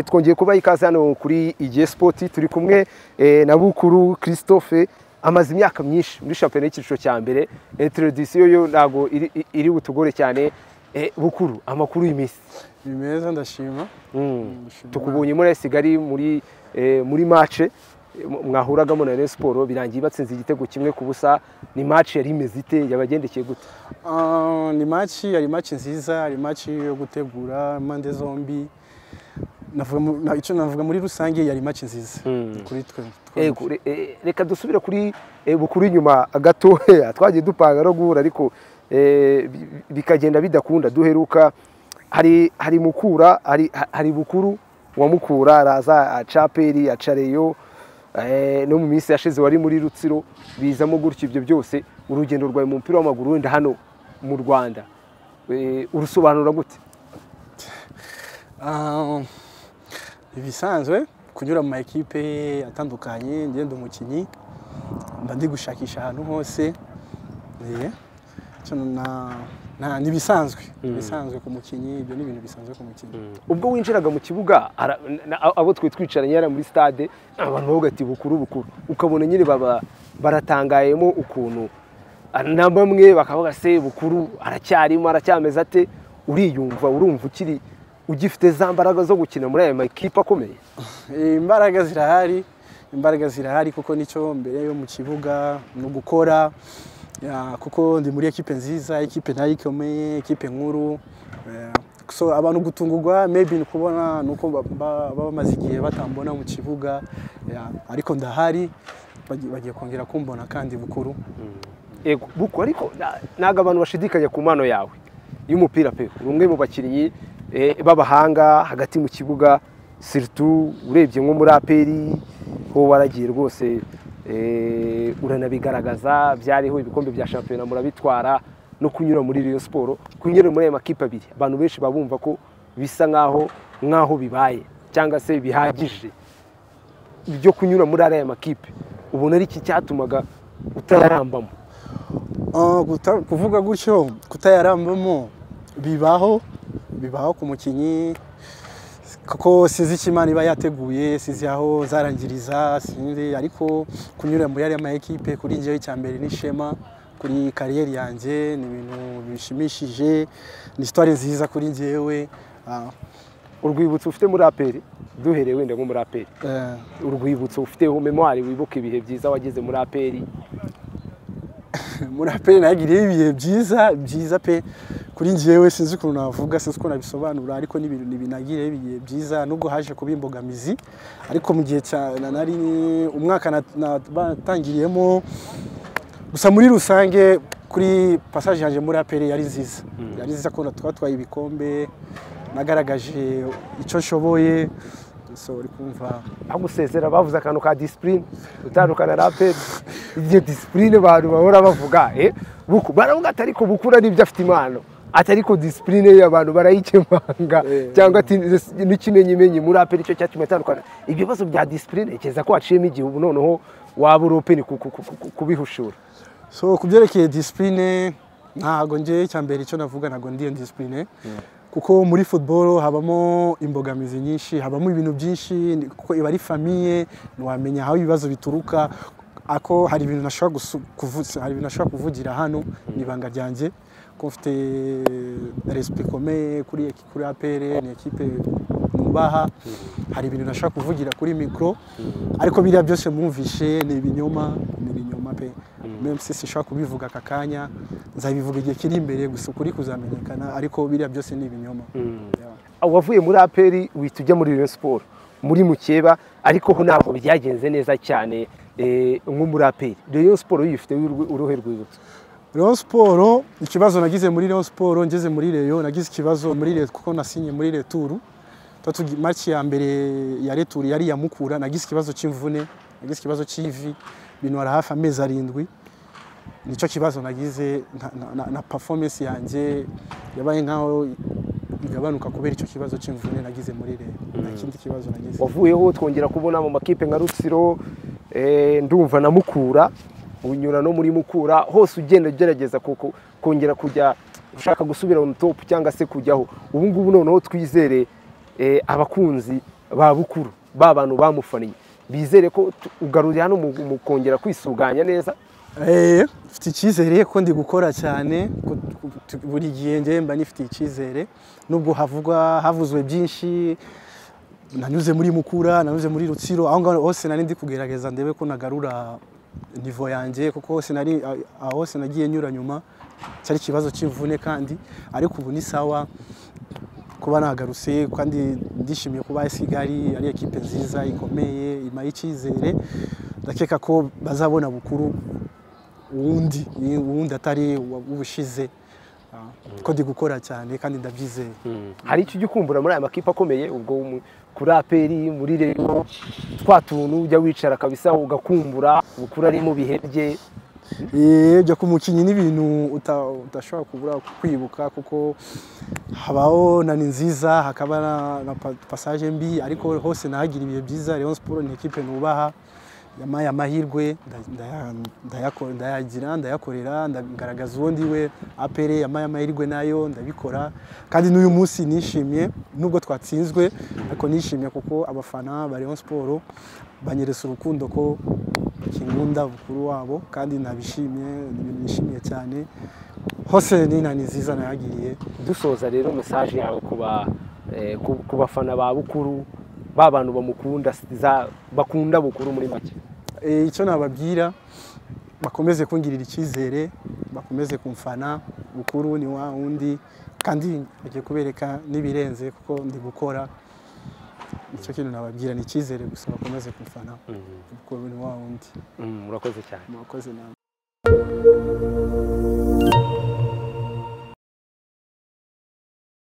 twongeye kuba ikaze hano kuri igihe sipoti turi kumwe na bukuru christophe amaze imyaka myinshi muri shampiyona y'icyiciro cya mbere introduction yo ntabwo iri butugore cyane bukuru amakuru y'iminsi ni meza ndashima tukubonye muri Kigali muri muri mace mwahuragamo na Rayon siporo birangiye batsinze igitego kimwe ku busa ni mace yari imeze ite yabagendekeye gute ni maci yari maci nziza ari maci yo gutegura impande zombi icyo navuga muri rusange yari make nziza kuri twe reka dusubire kuri bukuru inyuma gatoya twagiye dupanga no guhura ariko bikagenda bidakunda duheruka hari mukura hari bukuru wa mukura araza acaperi acareyo no mu minsi yashize wari muri rutsiro bizamo gutyo ibyo byose urugendo rwawe mu mupira w'amaguru wenda hano mu rwanda urusobanura gute ibisanzwe kunyura mu ma ekipe atandukanye ngenda umukinnyi mba ndi gushakisha ahantu hose ni ibisanzwe ibisanzwe ku mukinnyi ibyo ni ibintu bisanzwe ku mukinnyi ubwo winjiraga mu kibuga abo twe twicaranye yari muri stade abantu bavuga ati bukuru bukuru ukabona nyine baba baratangayemo ukuntu na bamwe bakavuga se bukuru aracyarimo aracyameze ate uriyumva urumva ukiri ugifite za mbaraga zo gukina muri aya makipe akomeye imbaraga zirahari imbaraga zirahari kuko nicyo mbere yo mu kibuga ni ugukora kuko ndi muri ekipe nziza ekipe nayo ikomeye ekipe nkuru so abantu gutungurwa maybe ni kubona ni uko baba bamaze igihe batambona mu kibuga ariko ndahari bagiye kongera kumbona kandi bukuru bukuru ariko ntabwo abantu bashidikanya ku mpano yawe y'umupira pe uri umwe mu bakinnyi b'abahanga hagati mu kibuga siritu urebye nko muri aperi ho waragiye rwose uranabigaragaza byariho ibikombe bya shampiyona murabitwara no kunyura muri riyo siporo kunyura muri aya makipe abiri abantu benshi baba bumva ko bisa nk'aho nk'aho bibaye cyangwa se bihagije byo kunyura muri ariya makipe ubona ari iki cyatumaga utayarambamo kuvuga gutyo kutayarambamo bibaho bibaho ku mukinnyi kuko sinzi icyo imana iba yateguye sinzi aho zarangiriza sinzi ariko kunyura muri ariya mayikipe kuri njyewe icya mbere n'ishema kuri kariyeri yanjye ni ibintu bishimishije ni sitore nziza kuri njyewe urwibutso ufite muri aperi duhereye wenda nko muri aperi urwibutso ufiteho memwari wibuka ibihe byiza wageze muri aperi muri aperi nagiriyeho ibihe byiza byiza pe kuri njyewe sinzi ukuntu navuga sinzi uko nabisobanura ariko ni ibintu binagireho ibihe byiza nubwo haje kuba imbogamizi ariko mu gihe nari umwaka natangiriyemo gusa muri rusange kuri pasaje yanjye muri aperi yari nziza yari nziza ko twatwaye ibikombe nagaragaje icyo nshoboye uri kumva bagusezera bavuze akantu ka disipurine utandukana na aperi iyo disipurine abantu bahora bavuga baravuga ati ariko bukura n'ibyo afite impano ati ariko disipurine ye abantu barayikemanga cyangwa ati n'ikimenyimenyi muri aperi icyo cyatuma itandukana ibyo bibazo bya disipurine kereza ko waciyemo igihe ubu noneho waba uri openi kubihushura so ku byerekeye disipurine ntabwo njye icya mbere icyo navuga ntabwo ndi iyo disipurine kuko muri football habamo imbogamizi nyinshi habamo ibintu byinshi kuko iba ari famiye ntiwamenya aho ibibazo bituruka ako hari ibintu nashobora kuvugira hano ni ibanga ryanjye ko mfite resipe ikomeye kuri kuri apere ni ekipe nubaha hari ibintu nashobora kuvugira kuri mikoro ariko biriya byose mwumvishe ni ibinyoma ni ibinyoma pe memsi sishobora kubivuga aka kanya nzabivuga igihe kiri imbere gusa ukuri kuzamenyekana ariko biriya byose ni ibinyoma wavuye muri aperi wihita ujya muri Rayon siporo muri mukeba ariko ho ntabwo byagenze neza cyane nko muri aperi Rayon siporo yifite uruhe rwibutso Rayon siporo ikibazo nagize muri Rayon siporo ngeze muri reyo nagize ikibazo muri reyo kuko nasinye muri returu maki ya mbere ya returu yari yamukura nagize ikibazo cy'imvune nagize ikibazo cy'ivi binora hafi amezi arindwi nicyo kibazo nagize na performance yanjye yabaye nkaho igabanuka kubera icyo kibazo cy'imvune nagize muri rero nta kindi kibazo nagize wavuyeho twongera kubona mu makipe nka rutsiro ndumva na mukura unyura no muri mukura hose ugenda ugerageza kongera kujya ushaka gusubira mu topu cyangwa se kujyaho ubu ngubu noneho twizere eh, abakunzi ba bukuru ba bantu bamufaniye bizere ko tu- ugaruriye hano mu- mu kongera kwisuganya neza Eh, mfite icyizere ko ndi gukora cyane ko tu- tu- buri gihe njye mba nifitiye icyizere nubwo havugwa havuzwe byinshi nanyuze muri mukura nanyuze muri rutsiro aho ngaho hose nari ndi kugerageza ndebe ko nagarura nivo yanjye kuko hose nari aho hose nagiye nyura nyuma cyari ikibazo cy'imvune kandi ariko ubu ni sawa kuba nagarutse kandi ndishimiye kuba AS Kigali ari ekipe nziza ikomeye imaye icyizere ndakeka ko bazabona bukuru wundi wundi atari ubushize ko ndi gukora cyane kandi ndabyizeye hari icyo ujya ukumbura muri aya makipe akomeye ubwo mu- kuri aperi muri reyo twa tuntu ujya wicara kabisa ugakumbura bukuru ari mu bihe bye Eh, byo ku mukinnyi ni ibintu uta- udashobora kubura kwibuka kuko habaho na ni nziza hakaba na- na pa- passage mbi ariko hose nahagira ibihe byiza Rayon Sport ni ekipe nubaha yamaye amahirwe nda- ndaya- ndayako- ndayagira ndayakorera ndagaragaza uwo ndiwe apere yamaye amahirwe nayo ndabikora kandi n'uyu munsi nishimye nubwo twatsinzwe ariko nishimye kuko abafana ba Rayon Sport banyeretse urukundo ko kinkunda bukuru wabo kandi nabishimye ni ibintu nishimiye cyane hose nina ni nziza nayagiriye dusoza rero mesaje yawe ku ba- eh, ku- ku bafana ba bukuru ba bantu bamukunda za- bakunda bukuru muri make Eh, icyo nababwira bakomeze kungirira icyizere bakomeze kumfana bukuru ni wa wundi kandi agiye kubereka n'ibirenze kuko ndi gukora icyo kintu nababwira ni icyizere gusa bakomeze kumfana bukuru ni wa wundi Mm, murakoze cyane murakoze nawe